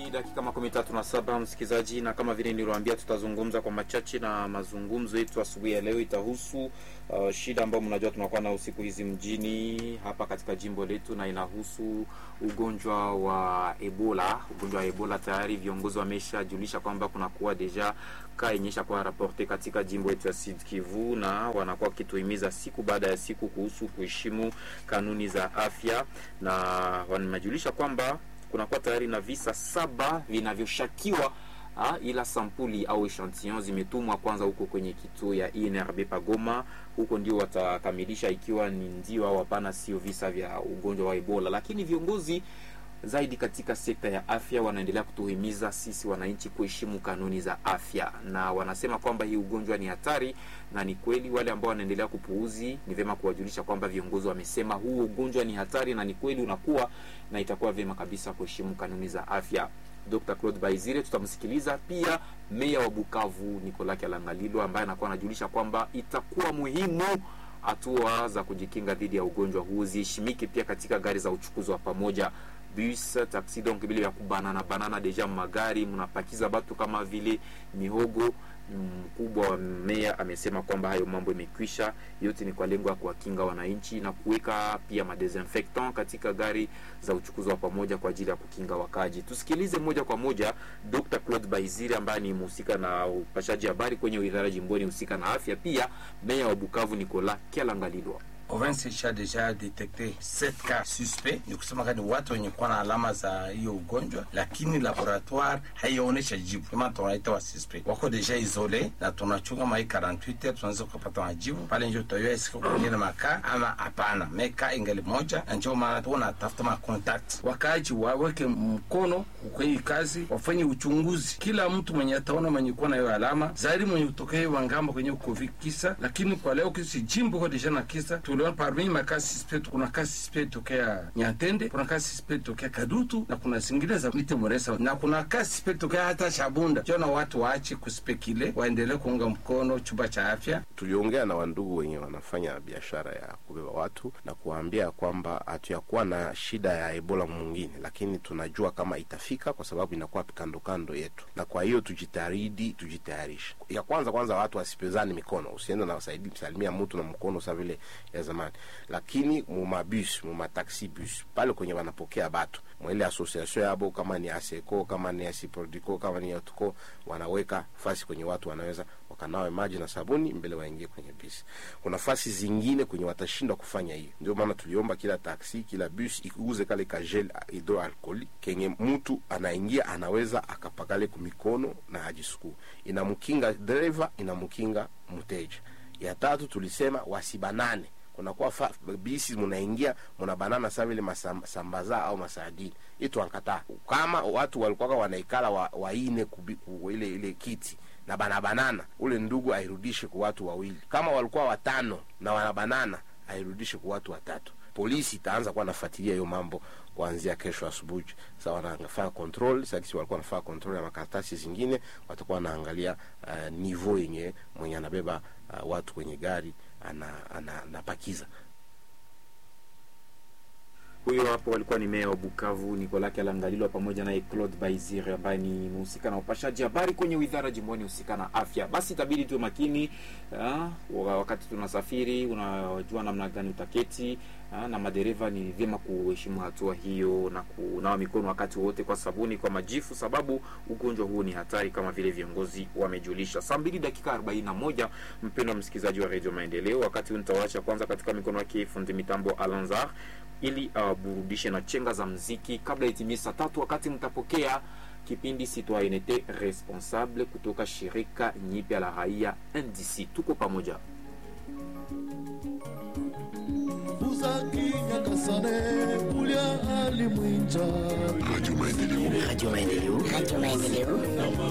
mbili dakika makumi tatu na saba msikilizaji, na kama vile niliwaambia, tutazungumza kwa machache, na mazungumzo yetu asubuhi ya leo itahusu uh, shida ambayo mnajua tunakuwa na usiku hizi mjini hapa katika jimbo letu, na inahusu ugonjwa wa Ebola. Ugonjwa wa Ebola tayari viongozi wameshajulisha kwamba kunakuwa deja ka inyesha kwa raporte katika jimbo yetu ya Sud Kivu, na wanakuwa wakituhimiza siku baada ya siku kuhusu kuheshimu kanuni za afya, na wamejulisha kwamba kunakuwa tayari na visa saba vinavyoshakiwa ha, ila sampuli au echantillon zimetumwa kwanza huko kwenye kituo ya INRB Pagoma. Huko ndio watakamilisha ikiwa ni ndio au hapana, sio visa vya ugonjwa wa Ebola. Lakini viongozi zaidi katika sekta ya afya wanaendelea kutuhimiza sisi wananchi kuheshimu kanuni za afya, na wanasema kwamba hii ugonjwa ni hatari, na ni kweli. Wale ambao wanaendelea kupuuzi, ni vyema kuwajulisha kwamba viongozi wamesema huu ugonjwa ni hatari na ni kweli unakuwa, na itakuwa vyema kabisa kuheshimu kanuni za afya. Dr. Claude Baizire tutamsikiliza pia. Meya wa Bukavu Nicolas Kyalangalilo ambaye anakuwa anajulisha kwamba itakuwa muhimu hatua za kujikinga dhidi ya ugonjwa huu ziheshimike pia katika gari za uchukuzi wa pamoja bus taxi, donc vile vya kubanana banana deja magari mnapakiza batu kama vile mihogo. Mkubwa wa meya amesema kwamba hayo mambo imekwisha, yote ni kwa lengo ya kuwakinga wananchi na kuweka pia madesinfectant katika gari za uchukuzi wa pamoja kwa ajili ya kukinga wakaji. Tusikilize moja kwa moja Dr. Claude Baizire ambaye ni mhusika na upashaji habari kwenye idara jimboni husika na afya, pia meya wa Bukavu Nicolas Kyalangalilwa. Province isha deja detekte 7 cas suspect, ni kusema kani watu wenye kuwa na alama za hiyo ugonjwa, lakini laboratoire haionyesha jibu kama tunaita wa suspect wako deja isole, na tunachunga mai 48 heures tunaweza kupata majibu pale, ndio tutayua isiko kwenye na maka ama hapana. Meka ingali moja, na ndio maana tunatafuta ma contact, wakaji waweke mkono kwenye kazi, wafanye uchunguzi. Kila mtu mwenye ataona mwenye kuwa na hiyo alama zaidi mwenye kutokea wangamba kwenye covid kisa, lakini kwa leo kisi jimbo kwa deja na kisa tuliona parmi makasi suspect kuna kasi suspect tokea Nyantende, kuna kasi suspect tokea Kadutu na kuna zingine za Mite Moresa na kuna kasi suspect tokea hata Shabunda. Jona watu waache kuspekile, waendelee kuunga mkono chumba cha afya. Tuliongea na wandugu wenye wanafanya biashara ya kubeba watu na kuwaambia kwamba hatuyakuwa na shida ya Ebola mwingine, lakini tunajua kama itafika kwa sababu inakuwa kando kando yetu, na kwa hiyo tujitahidi, tujitayarishe. Ya kwanza kwanza, watu wasipezani mikono, usiende na wasaidi salimia mtu na mkono sa vile ya zamani, lakini mumabus mumataxi bus pale kwenye wanapokea batu mwele association yabo, kama ni Aseco kama ni Asiprodico kama ni Yatuko, wanaweka fasi kwenye watu wanaweza wakanawe maji na sabuni mbele waingie kwenye bisi. Kuna fasi zingine kwenye watashindwa kufanya hiyo, ndio maana tuliomba kila taksi kila bus ikuuze kale ka gel hydroalcoolique kenye mtu anaingia anaweza akapakale kumikono na ajisukuu, inamkinga dereva, inamkinga mteja. Ya tatu tulisema wasibanane kunakuwa bisi munaingia muna banana sa vile masambaza au masadini itu ankataa. Kama watu walikuwa wanaikala wa, waine kubi, ku, ile ile kiti na bana banana, ule ndugu airudishe kwa watu wawili. Kama walikuwa watano na wana banana airudishe kwa watu watatu. Polisi itaanza kuwa nafuatilia hiyo mambo kuanzia kesho asubuhi. Sasa wanafanya control, sasa kisi walikuwa wanafanya control ya makaratasi zingine, watakuwa wanaangalia uh, niveau yenye mwenye anabeba uh, watu kwenye gari anapakiza ana, huyo hapo walikuwa ni meya wa Bukavu Nicolas Kyalangalilwa pamoja naye Claude Baizire ambaye ni mhusika na upashaji habari kwenye wizara jimboni husika na afya. Basi itabidi tuwe makini ya, wakati tunasafiri, unajua namna gani utaketi ya, na madereva ni vyema kuheshimu hatua hiyo na kunawa mikono wakati wote kwa sabuni, kwa majifu, sababu ugonjwa huu ni hatari kama vile viongozi wamejulisha. Saa mbili dakika arobaini na moja mpendwa msikilizaji wa Radio Maendeleo, wakati huu nitawaacha kwanza katika mikono yake fundi mitambo Alanzar ili awaburudishe uh, na chenga za mziki kabla itimie saa tatu, wakati mtapokea kipindi Citoyenneté Responsable kutoka shirika nyipya la raia NDC. Tuko pamoja. Radio Maendeleo. Radio Maendeleo. Radio Maendeleo.